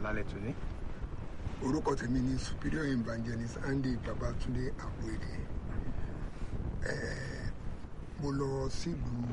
lálẹ́ tòní. orúkọ tèmi ni superior evangelist andy babatunde abuede ẹẹ mo lọ sílùú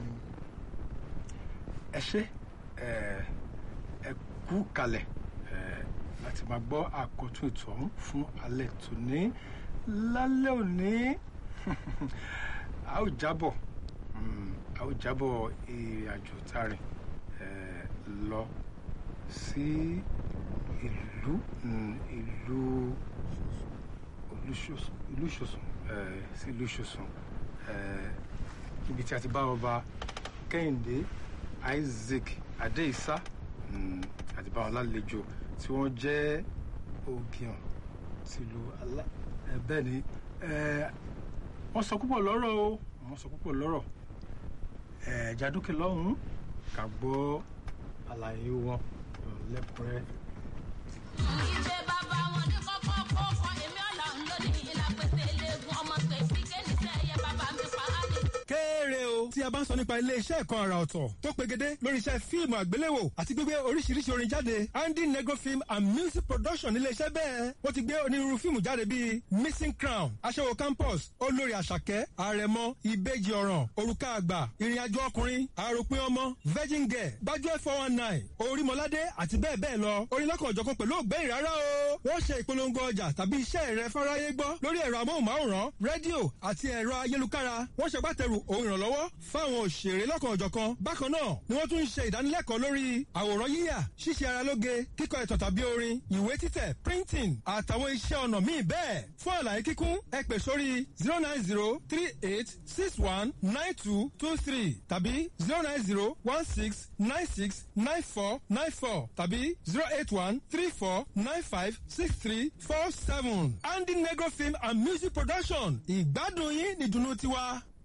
ẹ ṣe ẹ ẹ kú kalẹ̀ ẹ láti máa gbọ́ àkọ́tún ètò ọ̀hún fún alẹ́ tòní lálẹ́ òní a ó jábọ̀ mm, a ó jábọ̀ ìrìn àjò tààrin ẹ lọ sí ìlú mm, ìlú Olúṣòsùn Olúṣòsùn ẹ sí Olúṣòsùn ẹ ibi tí a ti bá ọba Kẹ́hìndé Isaac Adéìsá mm, àti bá wọn lálejò tí wọ́n jẹ́ ògìyàn tìlú alá ẹ bẹ́ẹ̀ ni ẹ wọ́n sọ púpọ̀ lọ́rọ̀ o wọ́n sọ púpọ̀ lọ́rọ̀ ẹ jádókè lọ́hùn-ún ká gbọ́ àlàyé wọn lẹ́kùnrẹ́. ìṣe bàbá wọn ní kọ́kọ́ kó kọ́ èmi ọ̀la ń lónìí ìlà pèsè eléegun ọmọ pèsè kéènìṣẹ́ ẹ̀yẹ bàbá mi pa á ní. kéré o tí a bá ń sọ nípa ilé-iṣẹ́ ẹ̀kọ́ àrà ọ̀tọ̀ tó pegedé lórí iṣẹ́ fíìmù àgbéléwò àti gbígbé oríṣiríṣi orin jáde andy negro film and music production nílé-iṣẹ́ bẹ́ẹ̀ wọ́n ti gbé onírúurú fíìmù jáde bíi missing crown aṣẹ́wó campus olórí àṣàkẹ́ àrẹ̀mọ ìbejì ọ̀ràn òrùka àgbà ìrìnàjò ọkùnrin àròpin ọmọ virgin girl gbájúẹ̀ four one nine orímọládé àti bẹ́ẹ̀ bẹ́ẹ̀ lọ orin lọ́kàn ọ̀jọ̀kan pẹ̀lú ògbẹ́yìn rárá o wọ́n ṣe ìpolongo ọjà tàbí iṣẹ́ rẹ fáráyé gbọ́ lórí ẹ̀rọ amóhùnmáwòrán rédíò àti ẹ̀rọ ayélukára wọ́n ṣègbàtẹ̀rù ohun ìrànlọ́wọ́ fáwọn òṣèré lọ́kàn ọ̀jọ̀kan bákan náà ni wọ́n tún ń ṣe ìdánilẹ́kọ̀ọ́ lórí àwòrán yíyà ṣíṣe ara lóge kíkọ ẹ̀tàn tàbí orin ìwé títẹ̀ printing àtàwọn iṣẹ́ ọnà míì bẹ́ẹ̀ fún àlàyé kíkún ẹ pè sórí zero nine zero three eight six one nine two two three tàbí zero nine zero one six nine six nine four nine four tàbí zero eight one three four nine five six three four seven andy negro film and music production ìgbádùn yín nìdùnnú tiwa.